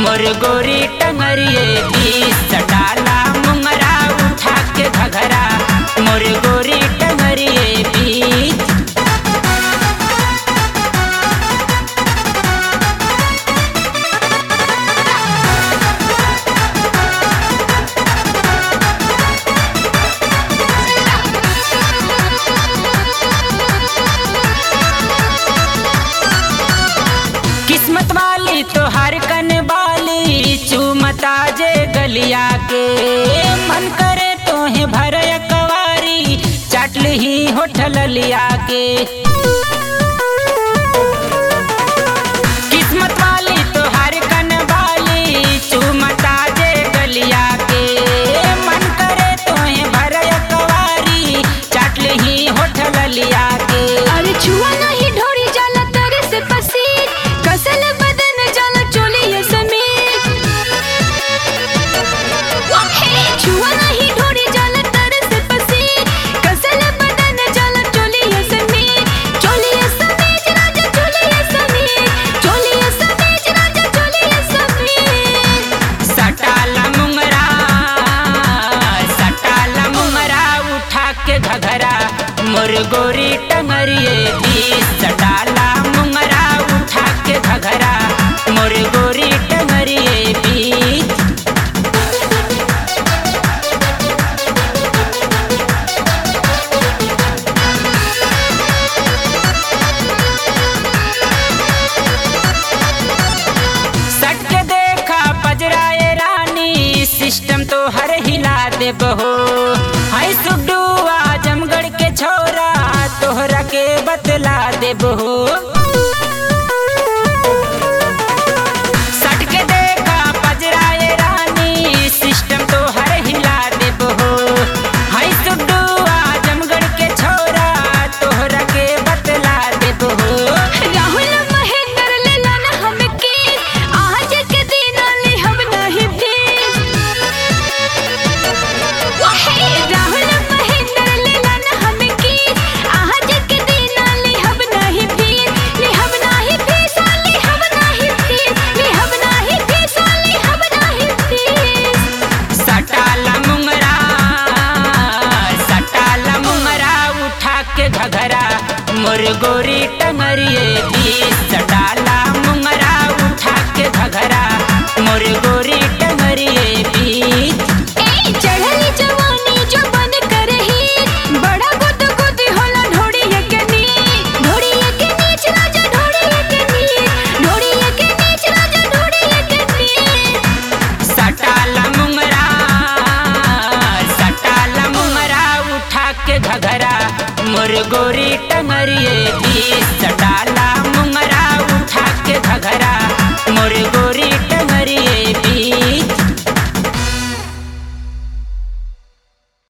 मोर गोरी टंगरिए बीस सटाला मुंगरा उठा के घघरा मोर गोरी टंगरिए बीस किस्मत वाली तो हर कन वाली चूमता जे गलिया के मन करे तो है भर कवारी चटल ही होठल लिया के किस्मत वाली तो हर कन वाली चूमता जे गलिया के मन करे तो है भर कवारी चटल ही होठल लिया के अरे छुआ नहीं ढोरी जाला तरे से पसीर कसल बदन जाला चोली ये समीर हे छुआ नहीं ढोरी जाला तरे से पसीर कसल बदन जाला चोली ये समीर चोली ये समीर राजा चोली ये समीर चोली ये समीर राजा चोली ये समीर सटाला मुंगरा सटाला मुंगरा उठा के घघरा मोर गोरी टंगरिए बीस सटाला मुंगरा उठा के घघरा मोर गोरी टंगरिए बीस सट के देखा पजराए रानी सिस्टम तो हर हिला दे बहो हाय सुडुआ जमगढ़ के छोरा तोहरा के बतला दे बहो